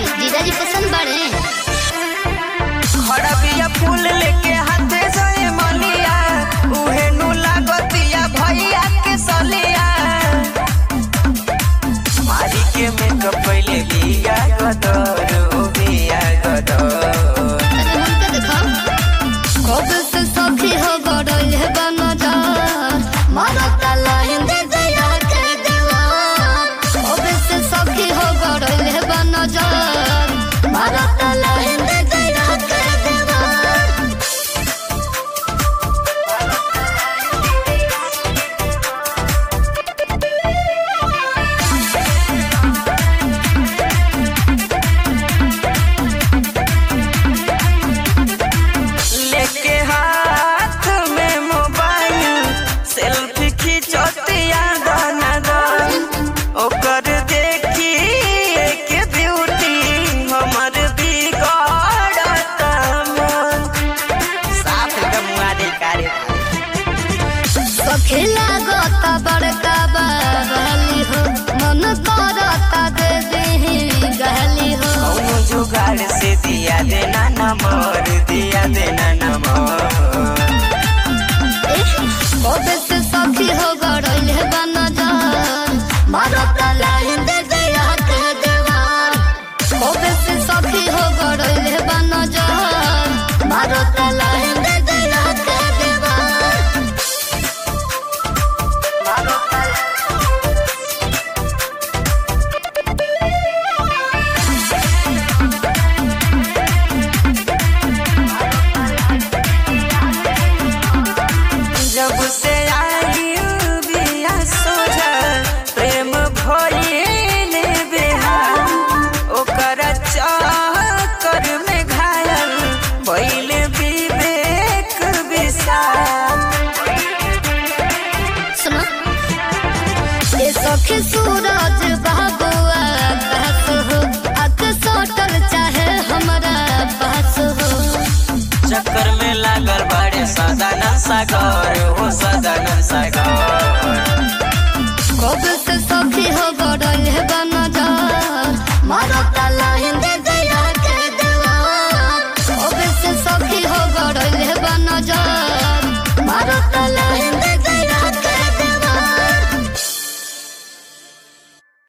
जीजाजी पसंद बड़े खड़बिया फूल लेके हाथे सोए मलिया उहे नु लागतिया भैया के सलिया मारी के मेकअप पहले लिया गदर ओ बिया गदर अरे हमके देखो कब से सखी हो गड़ल है बनजा मारत लाइन दे दया के देवा कब से सखी हो गड़ल है बनजा मारत लाइन दे दया के देवा लेके हाथ में मोबाइल सेल्फी खिंचतिया दाना दान ओकर देखी के ब्यूटी हमर बिगड़त मन साफ एकदम मुआदे कारे सखी लागत बड़का बहली हो मन करता दे दे गहली हो कौनो जुगाड़ से दिया देना नंबर दिया देना नंबर कबे से सखी हो गड़ल है बनजान मारत लाइन दे दया के देवार कबे से सखी हो गड़ल है बनजान मारत लाइन दे दया के देवार जब से आई बिया सोझा प्रेम भइल बेहाल ओकर चक्कर में घायल भइल विवेक विशाल सुनो ये सखी सूरज बाबुआ कहत हो अक सोटल चाहे हमारा पास हो चक्कर में लागल बड़े सदानंद सागर हो सदानंद सागर